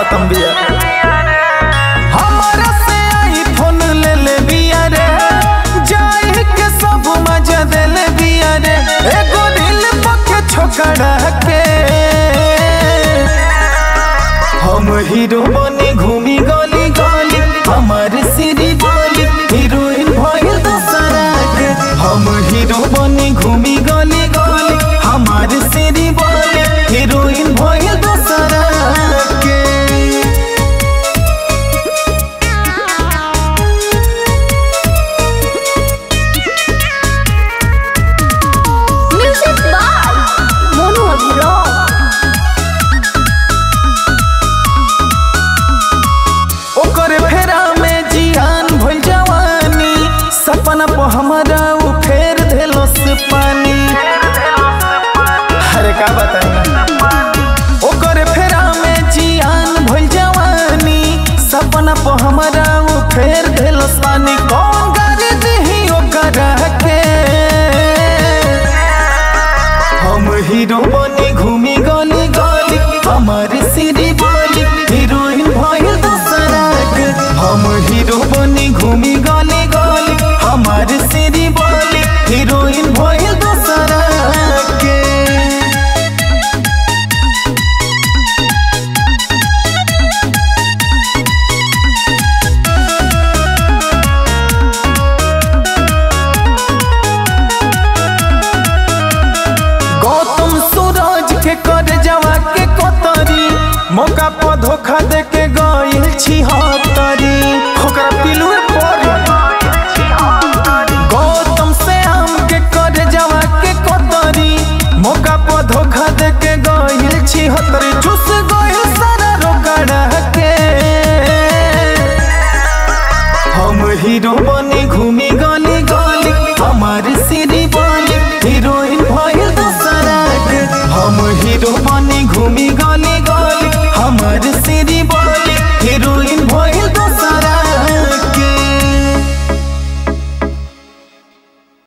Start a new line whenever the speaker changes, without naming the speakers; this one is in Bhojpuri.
खत्म बिया हमारा से आईफोन ले ले बिया रे जाई के सब मजा दे ले बिया रे एगो दिल पके छोकरा के हम हीरो बने घूमी गली गली हमार सिरी बोली हीरोइन भइल दोसरा के हम हीरो बने घूमी गली गली हमार सिरी बोली हीरोइन भइल दोसरा के
Music by Monu Abhiraj.
ओकर फेरा में जियान भइल जवानी सपना पर हमारा उ फेर देलस पानी अरे का बताई ओकर फेरा में जियान भइल जवानी सपना पर हमारा उ फेर देलस पानी कौन गाड़ी दही ओकर के हम हीरो बने घूमी गली गली हमार सिरी बोली हीरोइन भइल दोसरा के हम हीरो बने घूमी गली गली हमार सिरी बोली हीरोइन भइल दोसरा के गौतम सूरज के कर जवा के कोतरी मौका